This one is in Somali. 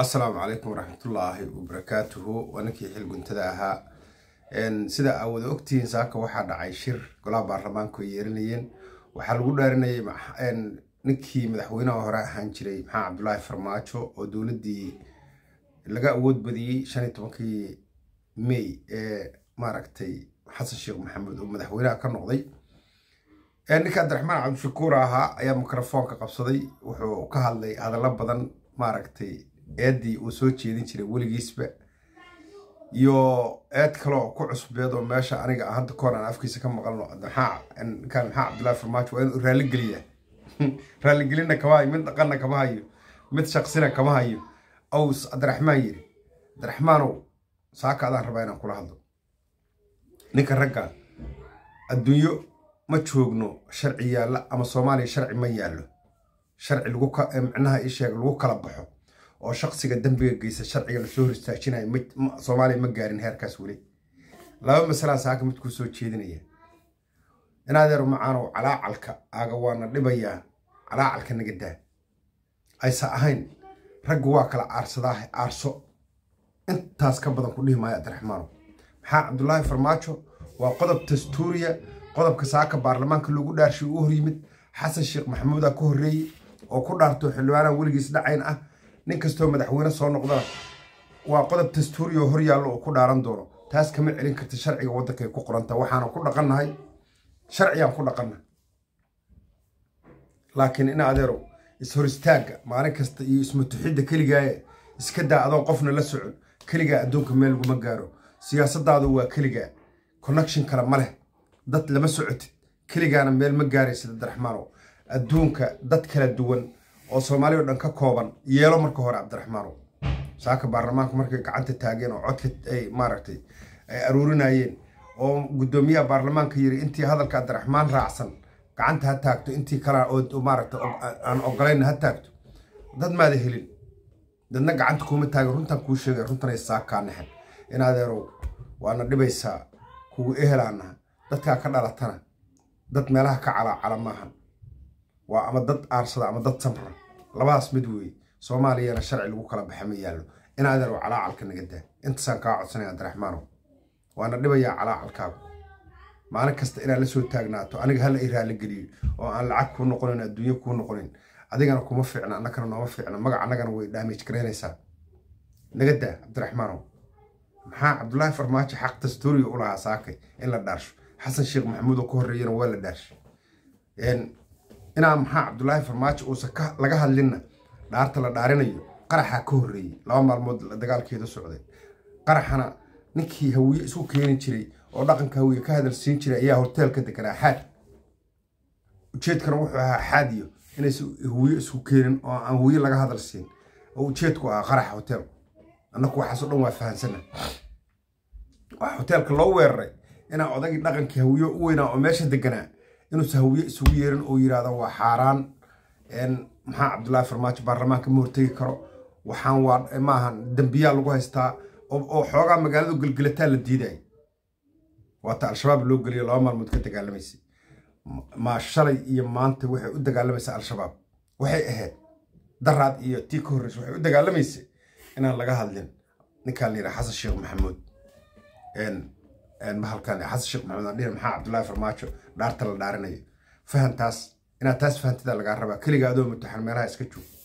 asalaamu calaykum waraxmatullaahi wabarakaatuhu waa ninkii xil guntada ahaa sida aa wada ogtihiin saaka waxaa dhacay shir golaha baarlamaanku ay yeeranayeen waxaa lagu dhaarinayay ninkii madaxweynaha hore ahaan jiray maxaa cabdulaahi farmaajo oo dowladdii laga awood badiyey shan iyo tobankii may ee maaragtay xasan sheekh maxamed oo madaxweynaha ka noqday ninka cabdiraxmaan cabdishakuur ahaa ayaa mikrofoonka qabsaday wuxuu ka hadlay hadallo badan maaragtay eeddii uu soo jeedin jiray weligiisba iyo eed kaloo ku cusbeed oo meesha aniga hadda koor aan afkiisa ka maqalno ninkaan maxaa cabdullaahi farmaajo waa inuu raalligeliya raalligelinna kama hayo mid dhaqanna kama hayo mid shaqsina kama hayo aws cabdiraxmaan yiri cabdiraxmaanow saaka adaan rabaa inaan kula hadlo ninka ragga adduunyo ma joogno sharci yaalla ama soomaaliya sharci ma yaallo sharci micnaha ii sheeg lagu kala baxo oo shaqsiga dembiga geysa sharciga lasoo hor istaajinayo soomaaliya ma gaarin heerkaas weli laba masalaa saaka mid kuu soo jeedinaya inaadeer macaanow calaacalka aaga waana dhibayaa calaacalka naga daa aysa ahayn raggu waa kala aarsadaa aarso intaas ka badan ku dhihi maayo cabdiraxmaanow maxaa cabdulaahi farmaajo waa qodob dastuuriya qodobka saaka baarlamaanka loogu dhaarshay u hor yimid xasan sheekh maxamuudaa ka horreeyey oo ku dhaarto xildhibaanaha weligiis dhacayn ah nin kastoo madaxweyne soo noqdana waa qodob dastuuri oo hor yaallo oo ku dhaaran doono taas kama celin karta sharciga waddankay ku qoranta waxaana ku dhaqannahay sharcigaan ku dhaqanna laakiin in adeerow is-hor istaagga maalin kasta iyo ismatuxidda keligaaye iska daa adoo qofna la socon keligaa adduunka meel laguma gaaro siyaasadaadu waa keligaa connection kale ma leh dad lama socotid keligaana meel ma gaaraysid cabdiraxmaanow adduunka dad kala duwan oo soomaali o dhan ka kooban yeelo marka hore cabdiraxmaanow saaka baarlamaanku markay gacanta taageen oo codka ay maaragtay ay aruurinayeen oo guddoomiyaha baarlamaanka yiri intii hadalka cabdiraxmaan raacsan gacanta ha taagto intii kalea oo maaragtay aan ogolayn ha taagto dad maada helin dadna gacanta kuuma taagin runtaan kuu sheegay runtanay saakaa naxen in adeerow waana dhibaysaa kugu ehelaanaha dadkaa ka dhalatana dad meelaha ka calaacala maahan waa ama dad aarsada ama dad samra labadaas mid weeye soomaaliyana sharci lagu kala baxa ma yaallo in adeerow calaacalka naga daa intaasaan kaa codsanaya cabdiraxmaanow waana dhibayaa calaacalkaagu maalin kasta inaad la soo taagnaato aniga hala i raalligeliyo oo aan lacag kuu noqonin adduunyo kuu noqonin adigana kuma fiicna annagana nooma fiicna magac annagana way daamij garaynaysaa naga daa cabdiraxmaanow maxaa cabdulaahi farmaajo xaq dastuuriga u lahaa saakay in la dhaarsho xasan sheekh maxamuud oo ka horreeyana waa la dhaarshay inaa maxaa cabdulaahi farmaajo uusan laga hadlinna dhaarta la dhaarinayo qaraxaa ka horreeyey laba maalmood dagaalkeedu socday qaraxana ninkii hawiye isku keeni jiray oo dhaqanka hawiye ka hadal siin jiray ayaa hoteelka deganaa xaad ujeedkana wuxuu ahaa xaadiyo inaysan hawiye isku keenin oo aan hawiye laga hadal siin oo ujeedku ahaa qaraxa hoteelku annaku waxaasoo dhan waa fahansana waxaa hoteelka loo weeraray inaa odagii dhaqankii hawiye u weynaa oo meesha deganaa inuusan hawiye isugu yeerin oo yidhaahdo waa xaaraan maxaa cabdulaahi farmaajo baarlamaanka ma hortegi karo waxaan waa maahan dembiyaa lagu haystaa oo xoogaa magaaladu gelgelataa la diidaya waata al-shabaab loo geliyo laba maalmood ka dagaalamaysay maa shalay iyo maanta waxay u dagaalamaysaa al-shabaab waxay ahayd daraad iyo tii ka horreysa waxay u dagaalamaysay inaan laga hadlin ninkaan la yidhaha xasan sheekh maxamuud mahalkan xasan sheekh maxamuud aan dhihin maxaa cabdullaahi farmaajo dhaarta la dhaarinayo fahantaas inaad taas fahantidaa lagaa rabaa keliga adoo mutaxan meelaha iska joog